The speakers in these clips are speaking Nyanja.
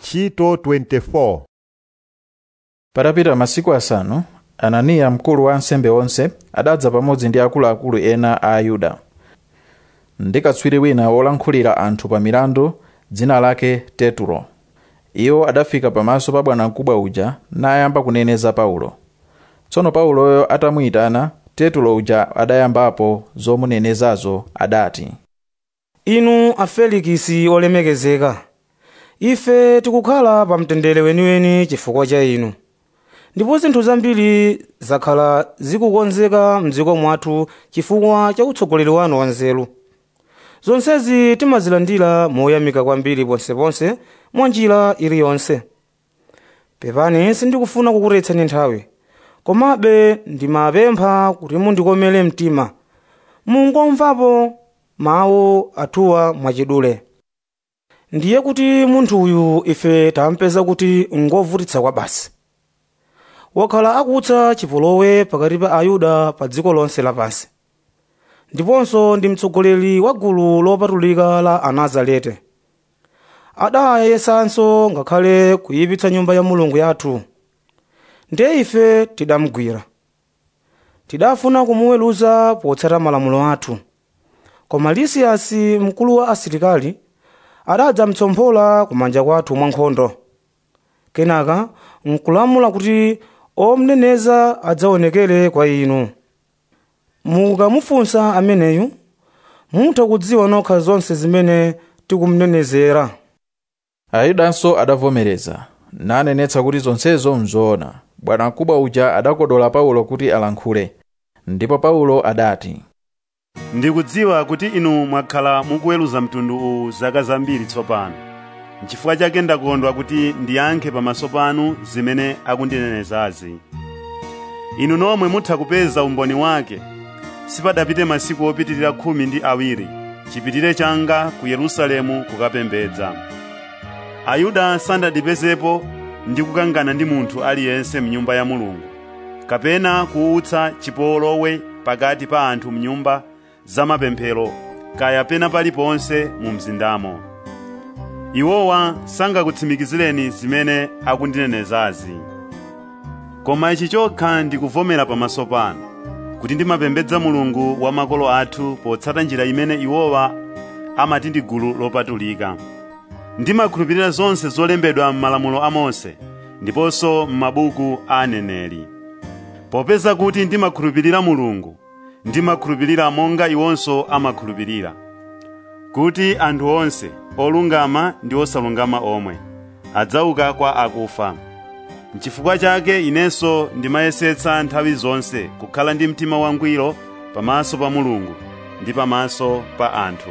ntchito 24 patapita masiku asanu ananiya mkulu wa ansembe onse adadza pamodzi ndi akuluakulu ena a ayuda ndi katswiri wina wolankhulira anthu pa milandu dzina lake tetulo iwo adafika pamaso pa bwanamkubwa uja nayamba kuneneza paulo tsono pauloyo atamuyitana tetulo uja adayambapo zomunenezazo adati inu afelikisi olemekezeka ife tikukhala pa mtendere weniweni chifukwa cha inu ndipo zinthu zambiri zakhala zikukonzeka mdziko mwathu chifukwa cha utsogoleri wanu wanzeru zonsezi timazilandira moyamika kwambiri ponseponse mwa njira iliyonse pepani sindikufuna kukuretsani nthawi komabe ndimapempha kuti mundikomere mtima mungomvapo mawu athuwa mwachidule ndiye kuti munthu uyu ife tampeza kuti ngovutitsa kwa basi wakhala akutsa chipolowe pakati pa ayuda pa dziko lonse lapansi ndiponso ndi mtsogoleri wa gulu lopatulika la anazarete adayesanso ngakhale kuyipitsa nyumba ya mulungu yathu ndiye ife tidamugwira tidafuna kumuweruza potsata malamulo athu koma lisiyasi mkulu wa asilikali adadzamtsomphola kumanja kwathu mwankhondo kenaka nkulamula kuti omneneza adzaonekere kwa inu mukamufunsa ameneyu mutha kudziwa nokha zonse zimene tikumnenezera ayudanso adavomereza nanenetsa kuti zonsezo mzoona bwanamkubwa uja adakodola paulo kuti alankhule ndipo paulo adati ndikudziwa kuti inu mwakhala mukuweruza mtundu uwu zaka zambiri tsopano nchifukwa chake ndakondwa kuti ndiyankhe pamaso panu zimene akundinenezazi inu nomwe mutha kupeza umboni wake sipadapite masiku opitirira khumi ndi awiri chipitire changa ku yerusalemu kukapembedza ayuda sandandipezepo ndi kukangana ndi munthu aliyense mnyumba ya mulungu kapena kuutsa chipolowe pakati pa anthu mnyumba zamapemphero kaya pena paliponse mu mzindamo iwowa sangakutsimikizireni zimene akundinenezazi koma ichi chokha ndikuvomera pamaso panu kuti ndimapembedza mulungu wa makolo athu potsata njira imene iwowa amati ndi gulu lopatulika ndimakhulupirira zonse zolembedwa m'malamulo a mose ndiponso m'mabuku a aneneri popeza kuti ndimakhulupirira mulungu ndimakhulupirira monga iwonso amakhulupirira kuti anthu onse olungama ndi osalungama omwe adzauka kwa akufa n'chifukwa chake inenso ndimayesetsa nthawi zonse kukhala ndi mtima wangwiro pamaso pa mulungu ndi pamaso pa anthu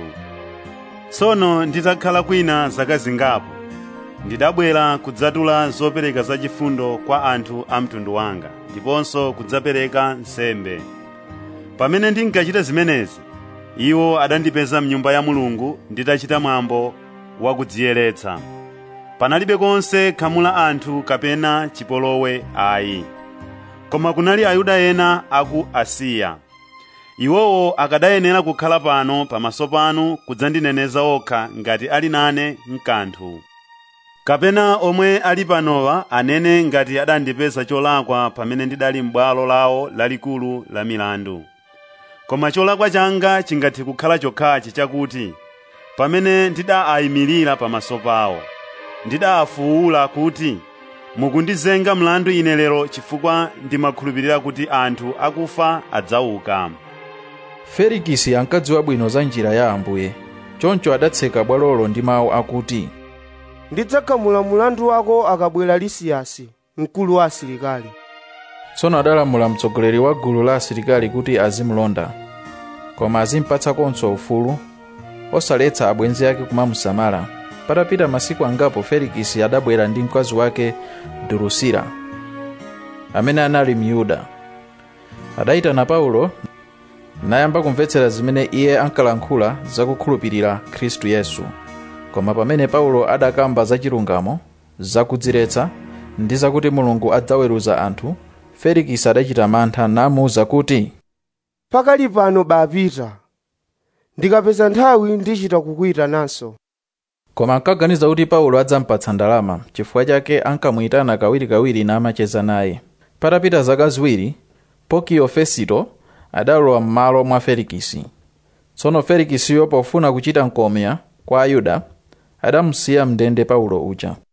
tsono nditakhala kwina zaka zingapo ndidabwera kudzatula zopereka zachifundo kwa anthu a mtundu wanga ndiponso kudzapereka nsembe pamene ndinkachita zimenezi iwo adandipeza mnyumba ya mulungu nditachita mwambo wakudziyeretsa panalibe konse khamu la anthu kapena chipolowe ayi koma kunali ayuda ena aku asiya iwowo akadayenera kukhala pano pamaso panu kudzandineneza okha ngati ali nane mkanthu kapena omwe ali panowa anene ngati adandipeza cholakwa pamene ndidali m'bwalo lawo lalikulu la milandu koma cholakwa changa chingathe kukhala chokhachi chakuti pamene ndidaayimirira pamaso pawo ndidaafuwula kuti mukundizenga mlandu ine lero chifukwa ndimakhulupirira kuti anthu akufa adzauka felikisi ankadziwa bwino za njira ya ambuye choncho adatseka bwalolo ndi mawu akuti ndidzakhamula mulandu wako akabwera lisiyasi mkulu wa asilikali tsono adalamula mtsogoleri wa gulu la asilikali kuti azimulonda koma azimpatsakonso ufulu osaletsa abwenzi ake kumamusamala patapita masiku angapo felikisi adabwera ndi mkazi wake durusila amene anali myuda adayitana paulo nayamba kumvetsera zimene iye ankalankhula zakukhulupirira khristu yesu koma pamene paulo adakamba zachilungamo zakudziretsa ndi zakuti mulungu adzaweruza anthu felikisi adachita mantha namuwuza kuti pakali pano bapita ndikapeza nthawi ndichita kukuyitananso koma ankaganiza kuti paulo adzampatsa ndalama chifukwa chake ankamuyitana kawirikawiri namacheza naye patapita zaka ziwiri pokiyo fesito adalowa m'malo mwa felikisi tsono felikisiyo pofuna kuchita mkomya kwa ayuda adamusiya mndende paulo uja